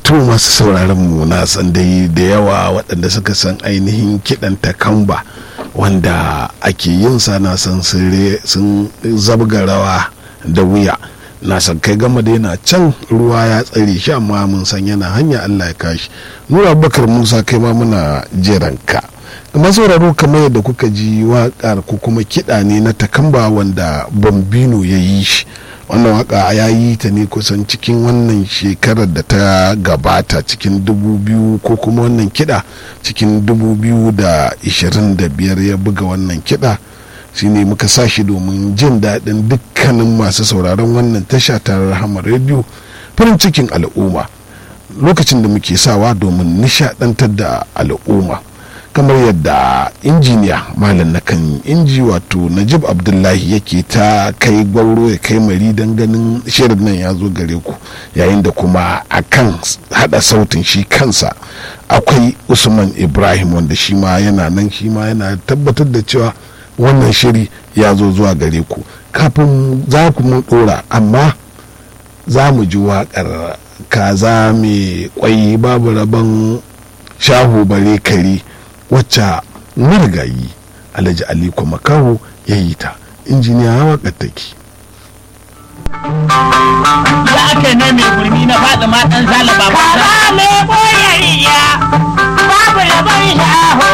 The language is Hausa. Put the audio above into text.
to masu sauraron mu na san dai da yawa waɗanda suka san ainihin kiɗan takamba wanda ake yin sa na san sun zabga rawa da wuya na san kai gama da yana can ruwa ya tsare shi amma mun san yana hanya Allah ya kashi nura abubakar musa kai ma muna jiranka kuma sauraro kamar yadda kuka ji waƙar ko kuma kiɗa ne na takamba wanda bambino ya yi shi wannan waka ya yi ta ne kusan cikin wannan shekarar da ta gabata cikin dubu biyu ko kuma wannan kiɗa cikin dubu biyu da ishirin da biyar ya buga wannan kiɗa shine muka sa shi domin jin daɗin dukkanin masu sauraron wannan tasha ta rahama rediyo farin cikin al'umma lokacin da muke sawa domin nishaɗantar da al'umma kamar yadda injiniya malam na kan inji wato najib abdullahi yake ta kai gwauro ya kai mari don ganin shirin nan ya zo gare ku yayin da kuma a kan hada sautin shi kansa akwai usman ibrahim wanda shi ma yana nan shi ma yana tabbatar da cewa wannan shiri ya zo zuwa gare ku kafin za ku mun dora amma za mu ji waƙar kaza mai kwai babu rabon shahu bare kare wacce marigayi alhaji aliko makaho ya yi ta injiniya hawa take ya ake ne mai gurmi na faɗi ma ɗan zalaba ba Baba mai boyariya babu rabon shaho